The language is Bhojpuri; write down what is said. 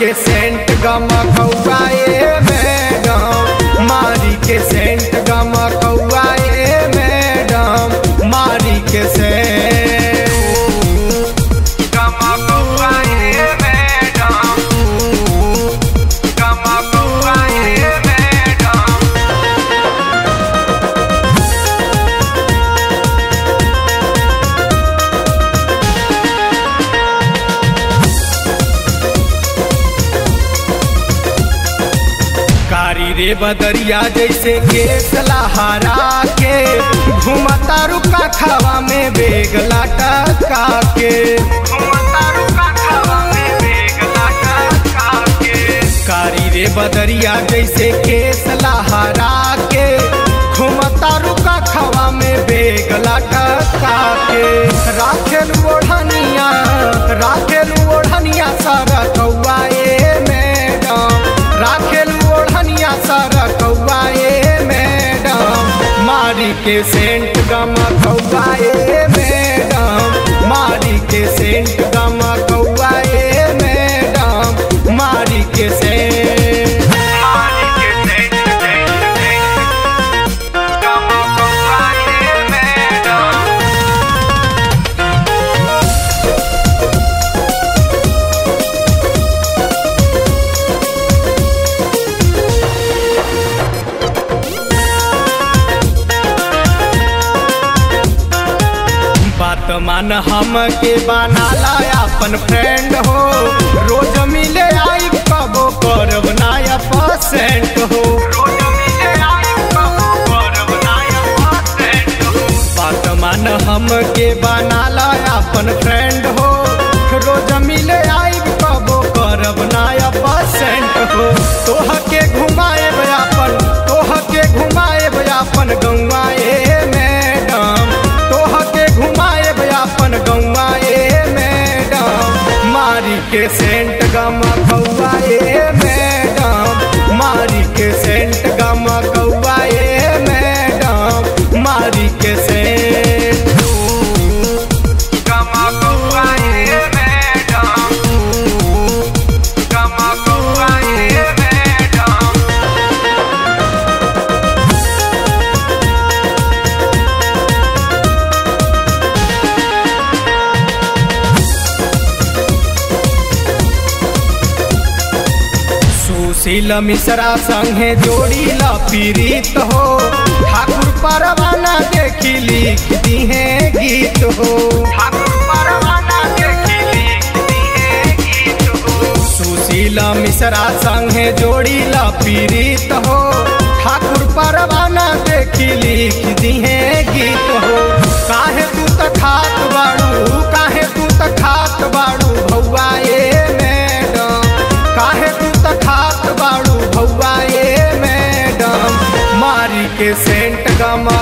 के सेंट गमा कौआए मैडम मारी के सेंट गमा कौआए मैडम मारी के सेंट गमा कौआए मैडम गमा कौआए मैडम कारी रे बदरिया जैसे केस लहरा के घुमता रुका खावा में बेग लटका के घुमता रुका खावा में बेग लटका के कारी रे बदरिया जैसे केस लहरा के घुमता रुका खावा में बेग लटका के राखेल ओढ़निया राखेल ओढ़निया सारा कौआ ए मैडम राखेल ओढ़निया सारा कौआ ए मैडम मारी के सेंट गमा कौआ ए मैडम मारी के सेंट गमा कौआ ए मैडम मारी के सेंट मारी के सेंट सेंट सेंट गमा कौआ ए मैडम बात मान हम के बनाला अपन फ्रेंड हो रोज मिले आई कबो करब नाया परसेंट हो रोज मिले आई कबो करब नाया परसेंट हो बात मान हम के बनाला अपन फ्रेंड हो रोज मिले आई कबो करब नाया परसेंट हो तोह के घुमाए अपन तोह के घुमाए अपन गौवा ए मैडम तोह के घुमाए अपन गौवा ए मैडम मारी के सेंट गमा कौआ ए मैडम मारी के सेंट गमा कौआ ए मैडम मारी के सेंट गमा कौआ ए मैडम गमा कौआ ए मैडम सुशील मिश्रा संगे जोड़ी ला पीड़ित हो ठाकुर परवाना देखी लिख दी है गीत हो ठाकुर परवाना देखी लिख दी है गीत हो सुशील मिश्रा संगे जोड़ी ला पीड़ित हो ठाकुर परवाना देखी लिख दी है गीत हो काहे तू त खात बाड़ू काहे तू त खात बाड़ू भौआ ए मैडम काहे तू त खात बाड़ू भौआ ए मैडम मारी के सेंट गमा